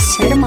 शर्मा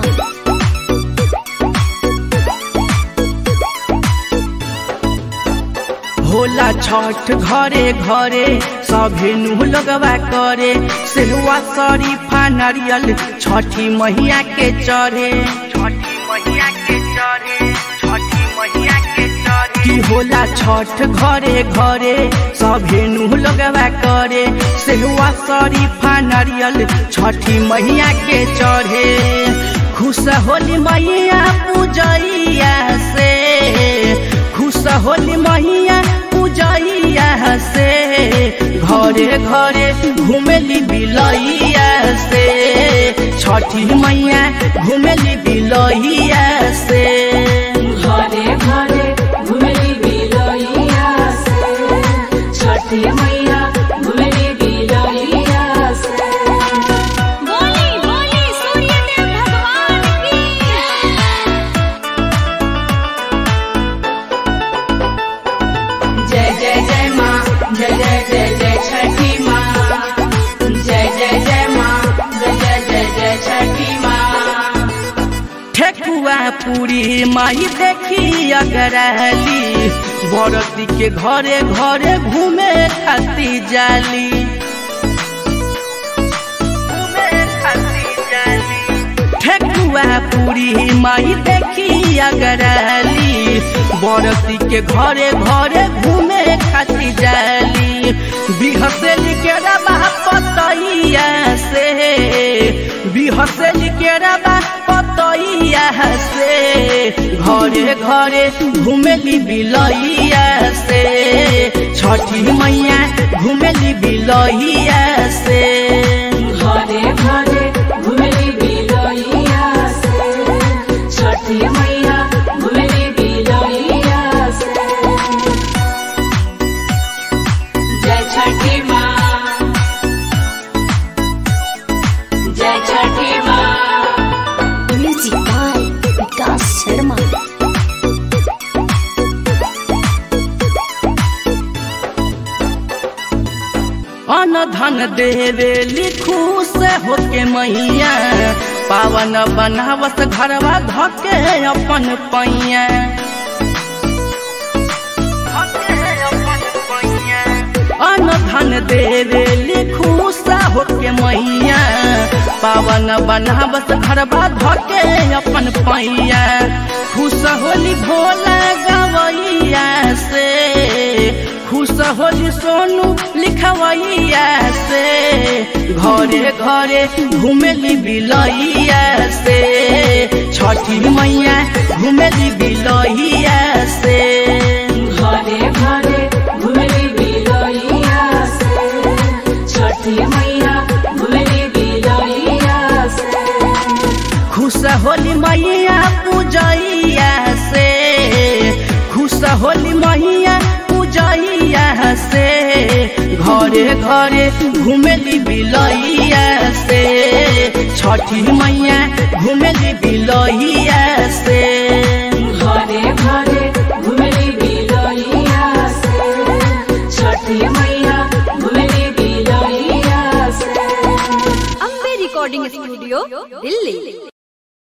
होला छठ घरे घरे सभे नु लगवा करे सेहुआ शरीफा नारियल छठी मैया के चढ़े छठी मैया के चढ़े छठी मैया के चढ़े की होला छठ घरे घरे सभे नु लगवा करे सेहुआ शरीफा नारियल छठी मैया के चढ़े खुश होली मैया पूजैया से खुश होली मैया पूजैया से घरे घरे घुमेली बिलैया से छठी मैया घुमेली बिलैया से घरे घरे घुमेली बिलैया से छठी मैया घुमेली बिलैया से बोली बोली सूर्यदेव भगवान की जय जय जय माँ जय जय जय जय छठी माँ जय जय जय माँ जय जय जय जय छठी माँ ठेकुआ पूरी माई देखी अगरहली बरती के घरे घरे घूमे खाती जाली घूमे खाती जाली ठेकुआ पूरी माई देखी अगरहली बरती के घरे घरे घूमे खाती जाली बिहसेली के रबा पतैया से बिहसेली के रबा पतैया से घरे घरे घूमेली बिलैया से छठी मैया घूमेली बिलैया से घरे घरे घुमेली बिलैया से छठी मैया घुमेली बिलैया से जय छठी माँ जय छठी माँ म्यूजिक बाय विकास शर्मा अन धन देवे लिखू से होके मैया पावन बनावस घरवा धके अपन पैया अन धन देवे लिखू सा होके मैया पावन बनावस घरवा धके अपन पैया खुश होली भोला गवैया से खुश होली सोनू लिखवैया से घरे घरे घुमेली बिलैया से छठी मैया घुमेली बिलैया से घरे घरे घुमेली बिलैया से छठी मैया घुमेली बिलैया से खुश होली मैया पूजैया से खुश होली मैया पूजैया से घरे घरे घुमेली बिलैया से छठी मैया घुमेली बिलैया से घरे घरे घुमेली बिलैया से छठी मैया घुमेली बिलैया से अम्बे रिकॉर्डिंग स्टूडियो दिल्ली